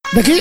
देखी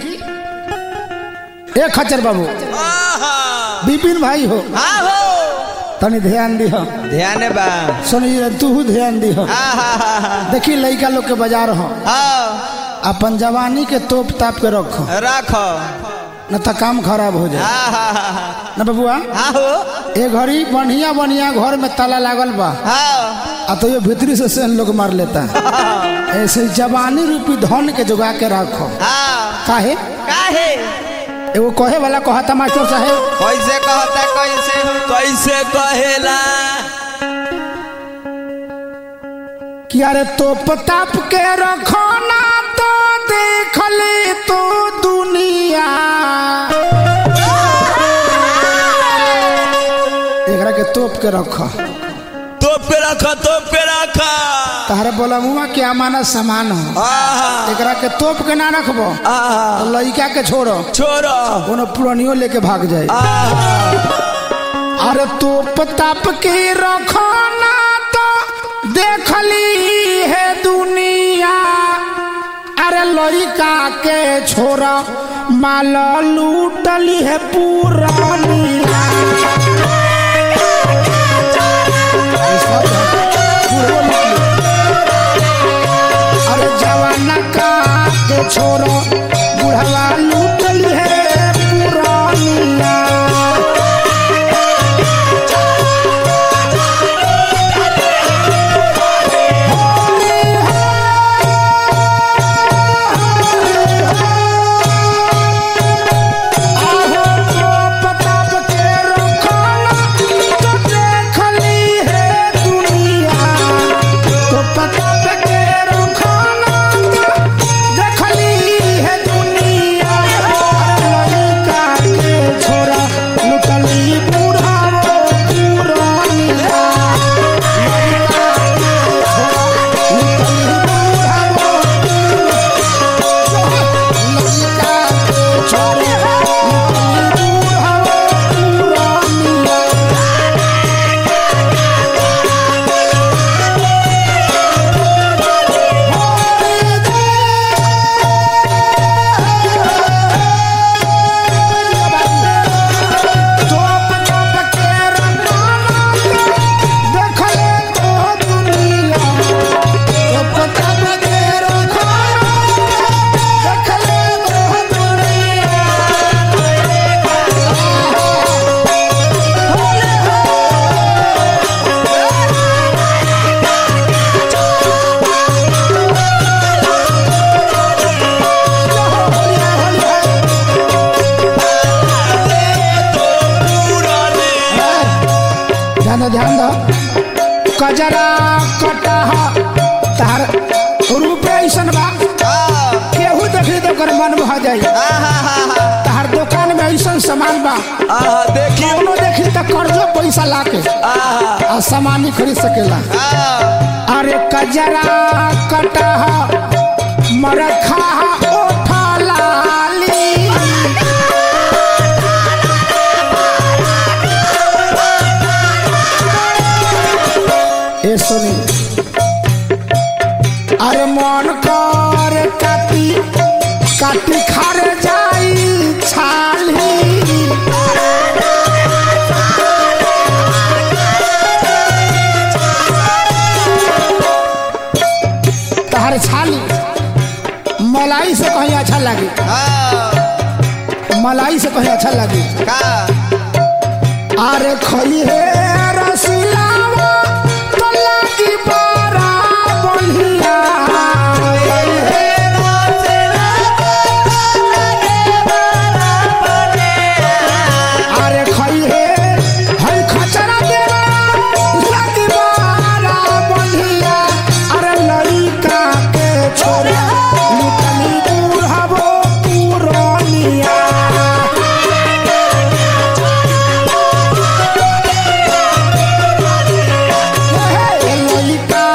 ए खच्चर बाबू बिपिन भाई हो हाँ हो तनी ध्यान दिह ध्यान बा सुनिए तू ध्यान दिह हाँ हाँ हाँ हाँ देखी लड़का लोग के बाजार हो हाँ अपन जवानी के तोप ताप के रखो रखो न तो काम खराब हो जाए हाँ हाँ हाँ हाँ न बबुआ हाँ हो ए घड़ी बढ़िया बढ़िया घर में ताला लागल बा हाँ आ तो ये भीतरी से सेन लोग मार लेता है ऐसे जवानी रूपी धन के जुगा के रखो हाँ काहे काहे एगो कहे वाला कहता मास्टर साहेब कैसे कहता कैसे कैसे कहेला कि अरे तोप ताप के रखो ना तो देख ले तो दुनिया एकरा के तोप के रखो तोप के रखो तोप के रखो तारे बोला मुआ के अमानत सामान हो आहा एकरा के तोप के ना रखबो आहा तो लड़का के छोड़ो छोड़ो कोनो पुरानियो लेके भाग जाए आहा अरे तोप ताप के रखो ना तो देख ली है दुनिया अरे लड़का के छोरा माल लूटली है पुरानिया अरे जवाना का के छोरा बुढ़वा लूटली है पुरानिया आहो तो पताप के रखना तो देख ली है दुनिया तो पताप के रखना तो देख ली है दुनिया लड़का के छोरा लुटली बूढ़ा पुरानिया लड़का के छोरा लुटली बूढ़ा लड़का के छोरा लुटली बूढ़ा पुरानिया तोप तोप के रखना देख ले तो दुनिया तोप तोप के रखना देख ले तो दुनिया ध्यान दो ध्यान दो कजरा कटह तार रूपे ऐसन बा केहू देखी तो कर मन भा जाई तार दुकान में ऐसन सामान बा आहा देखी कौनो देखी तो कर्जो पैसा लाके आहा आ सामान ही खरीद सकेला आहा अरे कजरा कटह मरखा ओठा लाली ए सुनी अरे मन कर काटी काटी खार जाई छाली तहर छाली मलाई से कहीं अच्छा लगी हाँ मलाई से कहीं अच्छा लगी का अरे खई है रसिलावा तो लगी बड़ा बढ़िया अरे खई है हई खचरा देवा लगी बड़ा बढ़िया अरे लड़का के छोरा लुटनी बुढ़ावो पुरानिया लड़का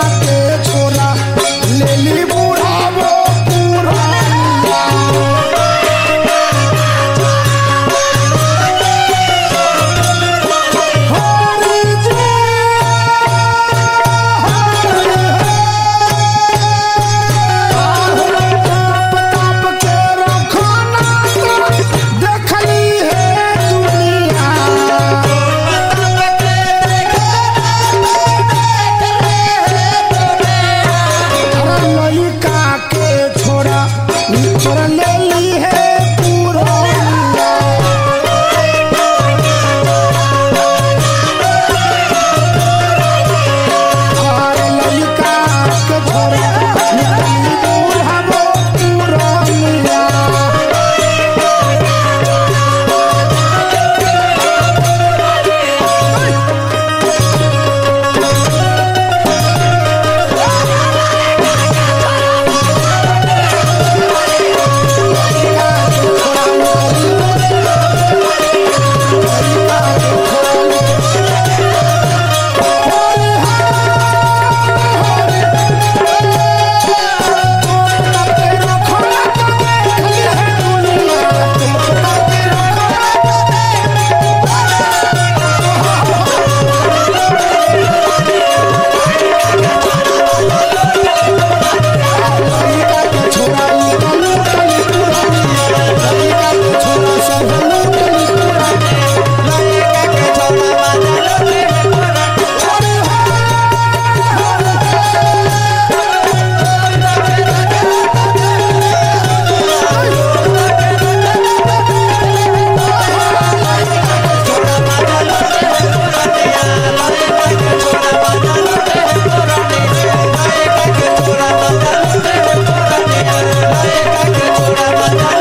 छोरा ले ली है पूरा और ललिका के छोरा निकली बूढ़ा वो पूरा मिया छोड़ा